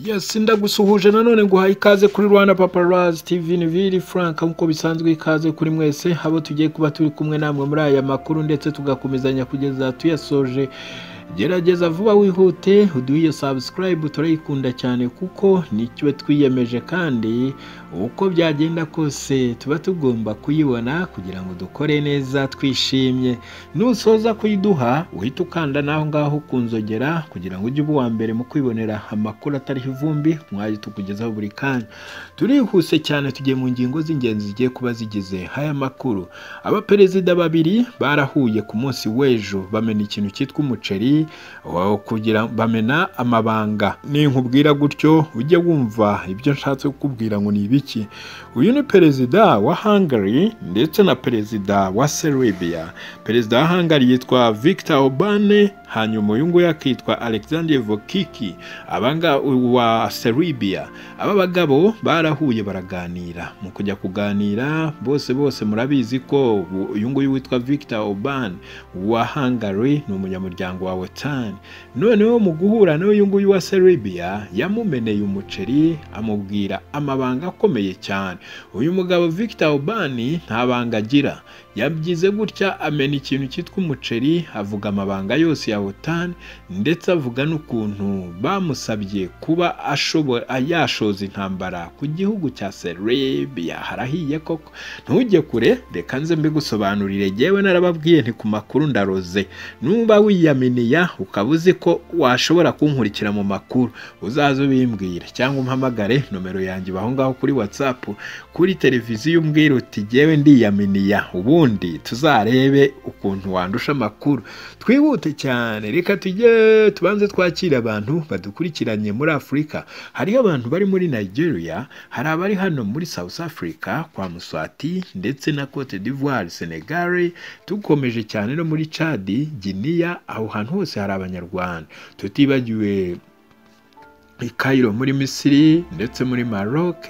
Yes ndagusuhuje nanone nguhaye ikaze kuri Rwanda Paparazzi TV ni Vili Frank nk'uko bisanzwe ikaze kuri mwese abo tugiye kuba turi kumwe namwe muri aya makuru ndetse tugakomezanya kugeza tuyasoje gerageza vuba wihute uduhe iyo subscribe turayikunda cyane kuko nicyo twiyemeje kandi uko byagenda kose tuba tugomba kuyibona kugira ngo dukore neza twishimye nusoza kuyiduha uhite ukanda n'aho ngaho kunzogera kugira ngo ujye uba uwa mbere mu kwibonera amakuru atariho ivumbi mwajye tukugezaho buri kanya turihuse cyane tugiye mu ngingo z'ingenzi zigiye kuba zigize aya makuru abaperezida babiri barahuye ku munsi w'ejo bamena ikintu cyitwa umuceri wa- kugira bamena amabanga ninkubwira gutyo ujye wumva ibyo nshatse kukubwira ngo ni ibiki uyu ni perezida wa Hungary ndetse na perezida wa Serbia perezida wa Hungary yitwa Viktor Orbán hanyuma uyu nguyu akitwa Alexander Vukiki abanga wa Serbia aba bagabo barahuye baraganira mu kujya kuganira bose bose murabizi ko ubu- uyu nguyu witwa Viktor Orbán wa Hungary ni umunyamuryango wa OTAN noneho mu guhura n'uyu nguyu wa Serbia yamumeneye umuceri amubwira amabanga akomeye cyane uyu mugabo Victor Oban nta banga agira yabyize gutya amena ikintu cyitwa umuceri avuga amabanga yose ya OTAN ndetse avuga n'ukuntu bamusabye kuba ashobora yashoza intambara ku gihugu cya Serbia harahiye koko ntujye kure reka nze mbigusobanurire jyewe narababwiye nti ku makuru ndaroze numba wiyaminiya ukaba uzi ko washobora kunkurikira mu makuru uzaze ubimbwire cyangwa umpamagare nomero yanjye iba aho ngaho kuri whatsapp kuri televiziyo umbwira uti jyewe ndiyaminiya ubundi tuzarebe ukuntu wandusha amakuru twihute cyane reka tujye tubanze twakire abantu badukurikiranye muri afurika hariho abantu bari muri nigeria hari abari hano muri south africa kwa muswati ndetse na cote d'ivoire senegal dukomeje cyane no muri chad giniya aho hantu hose hari abanyarwanda tutibagiwe i Cairo muri Misiri ndetse muri Maroc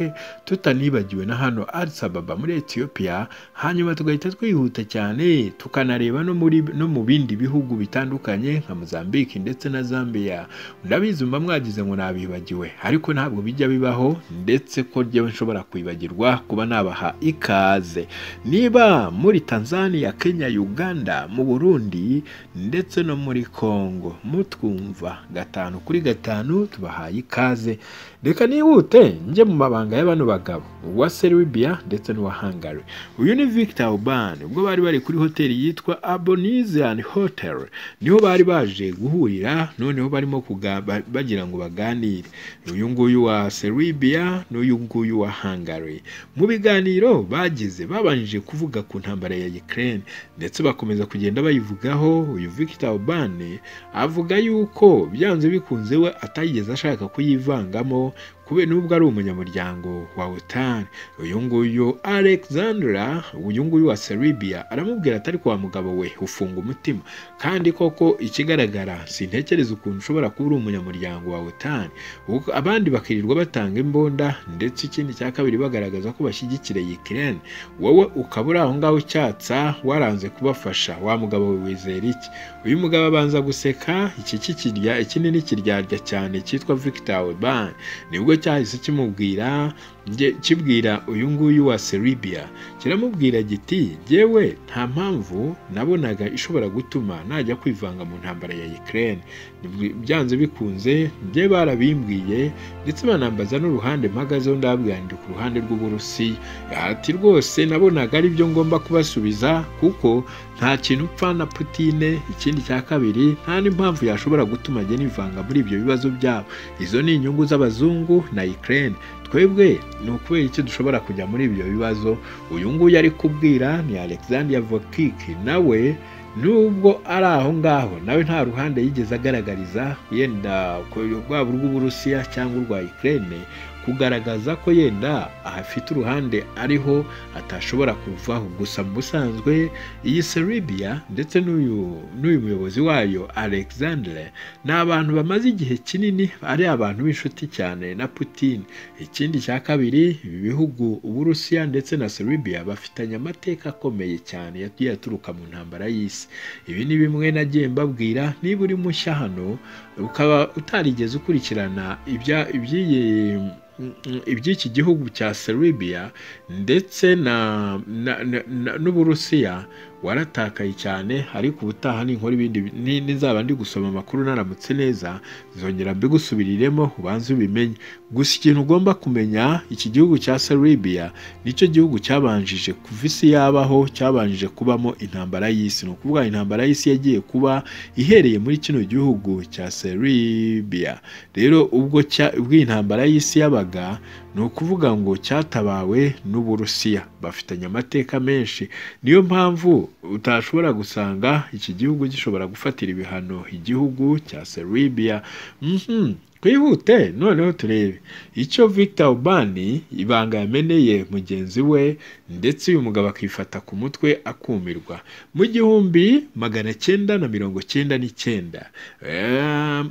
tutanibagiwe na hano Addis Ababa muri Ethiopia hanyuma tugahita twihuta cyane tukanareba no muri no mu bindi bihugu bitandukanye nka Mozambique ndetse na Zambia ndabizi mba mwagize ngo nabibagiwe ariko ntabwo bijya bibaho ndetse ko ryewe nshobora kwibagirwa kuba nabaha ikaze niba muri Tanzania Kenya Uganda mu Burundi ndetse no muri Congo mutwumva gatanu kuri gatanu tubahaye ikaze reka nihute njye mu mabanga y'abano bagabo uwa Serbia ndetse n'uwa Hungary uyu ni Victor Oban ubwo bari bari kuri hoteli yitwa Abonisian Hotel niho bari baje guhurira noneho barimo kuga- ba- bagira ngo baganire uyu nguyu wa Serbia n'uyu nguyu wa Hungary mu biganiro bagize babanje kuvuga ku ntambara ya Ukraine ndetse bakomeza kugenda bayivugaho uyu Victor Orban avuga yuko byanze bikunze we atayigeze ashaka kuyivangamo kubera nubwo ari umunyamuryango wa OTAN uyu nguyu Alexandra uyu nguyu wa Serbia aramubwira atari kwa mugabo we ufunga umutima kandi koko ikigaragara sintekereza ukuntu ushobora kuba uri umunyamuryango wa OTAN Uko- abandi bakirirwa batanga imbunda ndetse ikindi cya kabiri bagaragaza ko bashyigikira Ukraine wowe ukaba uri aho ngaho ucyatsa waranze kubafasha wa mugabo we wizera iki uyu mugabo abanza guseka iki kikirya iki ni n'ikiryarya cyane cyitwa Victor Orban nibwo cyahise kimubwira njye kibwira uyu nguyu wa Serbia kiramubwira giti jyewe nta mpamvu nabonaga ishobora gutuma najya kwivanga mu ntambara ya Ukraine Nibwi- byanze bikunze njye barabimbwiye ndetse banambaza n'uruhande mpagazeho ndababwira ndi ku ruhande rw'Uburusiya ati rwose nabonaga ari byo ngomba kubasubiza kuko nta kintu upfa na Putine ikindi cya kabiri nta n'impamvu yashobora gutuma njye nivanga muri ibyo bibazo byabo izo ni inyungu z'abazungu na Ukraine twebwe ni ukubera iki dushobora kujya muri ibyo bibazo uyu nguyu ari kubwira ni Alexander Vokiki nawe nubwo ari aho ngaho nawe nta ruhande yigeze agaragariza yenda ku- rwaba urw'Uburusiya cyangwa urwa Ukraine kugaragaza ko yenda ahafite uruhande ariho atashobora kuvaho gusa mu busanzwe iyi serbia ndetse n'uyu n'uyu muyobozi wayo alexandre ni abantu bamaze igihe kinini ari abantu b'inshuti cyane na putin ikindi cya kabiri ibi bihugu uburusiya ndetse na serbia bafitanye amateka akomeye cyane yagiye aturuka mu ntambara y'isi ibi ni bimwe nagiye mbabwira niba uri mushya hano ukaba utarigeze ukurikirana ibya- iby'iyi iby'iki gihugu cya Serbia ndetse na, na, na, na n'Uburusiya waratakaye cyane ariko ubutaha ninkora ibindi bi- ni- nizaba ndi gusoma amakuru naramutse neza zongera mbigusubiriremo ubanze ubimenye gusa ikintu ugomba kumenya iki gihugu cya Serbia nicyo gihugu cyabanjije kuva isi yabaho cyabanjije kubamo intambara y'isi ni ukuvuga intambara y'isi yagiye kuba ihereye muri kino gihugu cya Serbia rero ubwo cya- ubwo iyi ntambara y'isi yabaga ni ukuvuga ngo cyatabawe n'uburusiya bafitanye amateka menshi niyo mpamvu utashobora gusanga iki gihugu gishobora gufatira ibihano igihugu cya Serbia Mhm. twihute noneho turebe icyo Victor Orban ibanga yameneye mugenzi we ndetse uyu mugabo akifata ku mutwe akumirwa mu gihumbi magana cyenda na mirongo cyenda n'icyenda Eh,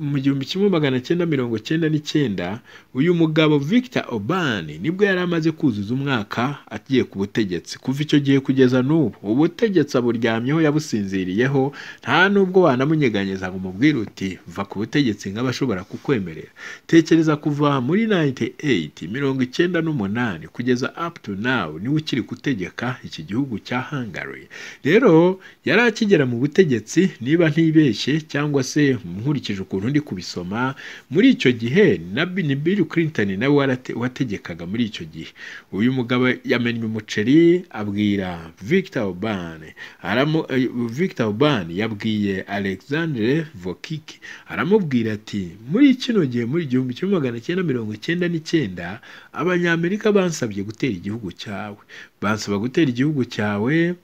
mu gihumbi kimwe magana cyenda mirongo cyenda n'icyenda uyu mugabo Victor Orban nibwo yari amaze kuzuza umwaka agiye ku butegetsi kuva icyo gihe kugeza n'ubu ubutegetsi aburyamyeho yabusinziriyeho nta nubwo wanamunyeganyeza ngo umubwire uti va ku butegetsi nk'abashobora kukwemerera tekereza kuva muri 98 mirongo icyenda n'umunani kugeza up to now niwe ukiri gutegeka iki gihugu cya Hungary rero yari akigera mu butegetsi niba ntibeshye cyangwa se nkurikije ukuntu ndi kubisoma muri icyo gihe na Bi- ni Bill Clinton nawe warate- wategekaga muri icyo gihe uyu mugabo yamennye umuceri abwira Victor Orban aramu, eh, Victor Orban yabwiye Alexandre Vokiki aramubwira ati muri kino gihe muri igihumbi kimwe magana cyenda mirongo cyenda n'icyenda abanyamerika bansabye gutera igihugu cyawe bansaba gutera igihugu cyawe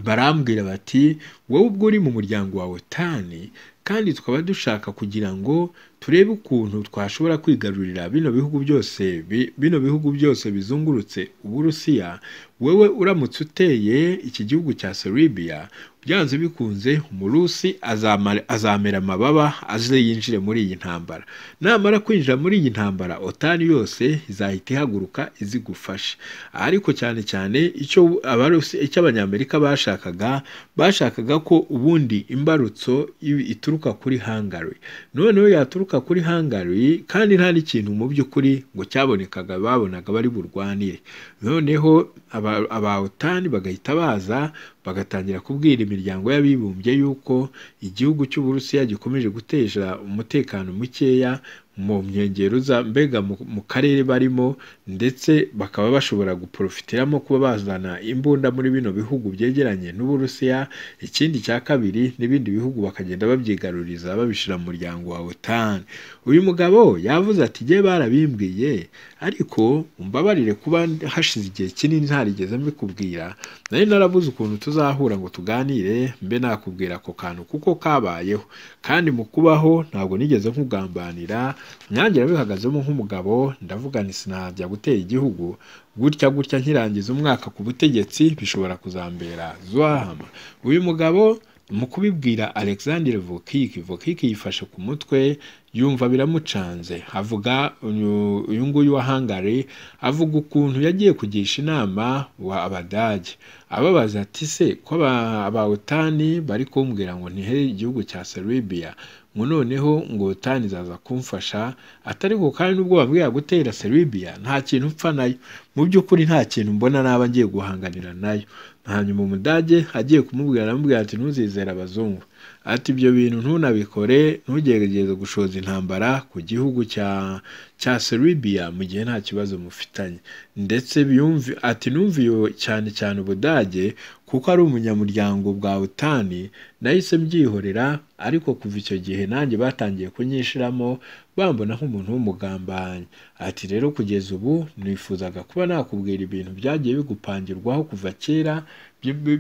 barambwira bati wowe ubwo uri mu muryango wa otani kandi tukaba dushaka kugira ngo turebe ukuntu twashobora kwigarurira bino bihugu byose bi- bino bihugu byose bizungurutse uburusiya wowe uramutse uteye iki gihugu cya serbia byanze bikunze umurusi azamara- azamera amababa aze yinjire muri iyi ntambara namara kwinjira muri iyi ntambara otani yose izahita ihaguruka izigufashe ariko cyane cyane icyo abarusi icyo abanyamerika bashakaga bashakaga ko ubundi imbarutso i- ituruka kuri Hungary noneho yaturuka kuri Hungary kandi nta n'ikintu mu by'ukuri ngo cyabonekaga babonaga bari burwanire noneho aba- aba otani bagahita baza bagatangira kubwira imiryango y'abibumbye yuko igihugu cy'uburusiya gikomeje guteza umutekano mukeya mu nkengero za mbega mu, mu karere barimo ndetse bakaba bashobora guprofitiramo kuba bazana imbunda muri bino bihugu byegeranye n'uburusiya ikindi cya kabiri n'ibindi bihugu bakagenda babyigaruriza babishyira mu muryango wa otan uyu mugabo yavuze ati jye barabimbwiye ariko mbabarire kuba hashize igihe kinini ntarigeze mbikubwira nari narabuze ukuntu tuzahura ngo tuganire mbe nakubwira ako kantu kuko kabayeho kandi mu kubaho ntabwo nigeze nkugambanira nanjye nabihagazemo nk'umugabo ndavuga nti sinajya gutera igihugu gutya gutya nkirangiza umwaka ku butegetsi bishobora kuzambera zuhama uyu mugabo mu kubibwira alexandre vokiki vokiki yifashe ku mutwe yumva biramucanze avuga uyu uyu nguyu wa hangari avuga ukuntu yagiye kugisha inama wa abadage ababaza ati se ko aba- abawotani bari kumbwira ngo ntihere igihugu cya serbia ngo noneho ngo otani izaza kumfasha atari ko kandi n'ubwo bambwira gutera serbia nta kintu mpfa nayo mu by'ukuri nta kintu mbona naba ngiye guhanganira nayo hanyuma umudage agiye kumubwira aramubwira ati ntuzizere abazungu ati ibyo bintu ntunabikore ntugerageze gushoza intambara ku gihugu cya cya Serbia mu gihe nta kibazo mufitanye ndetse byumvi ati numviye cyane cyane Ubudage kuko ari umunyamuryango bwa Utani nahise mbyihorera ariko kuva icyo gihe nanjye batangiye kunyishiramo bambona nk'umuntu w'umugambanyi ati rero kugeza ubu nifuzaga kuba nakubwira ibintu byagiye bigupangirwaho kuva kera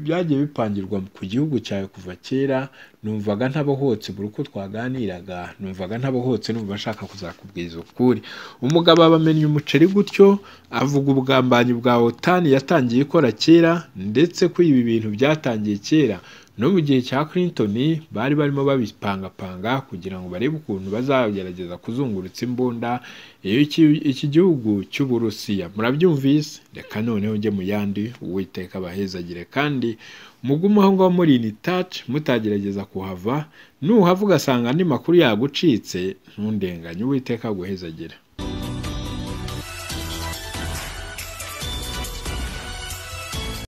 byagiye bipangirwa ku gihugu cyawe kuva kera numvaga ntabahotse buri uko twaganiraga numvaga ntabahotse numva ashaka kuzakubwiza ukuri umugabo aba amennye umuceri gutyo avuga ubugambanyi bwa otani yatangiye ikora kera ndetse ko ibi bintu byatangiye kera no mu gihe cya Clinton bari barimo babipangapanga kugira ngo barebe ukuntu bazagerageza kuzungurutsa imbunda iyo iki- iki gihugu cy'uburusiya murabyumvise reka noneho njye mu yandi uwiteka abahezagire kandi mugume aho ngaho muri ini taci mutagerageza kuhava nuhava ugasanga andi makuru yagucitse ntundenganye uwiteka aguhezagira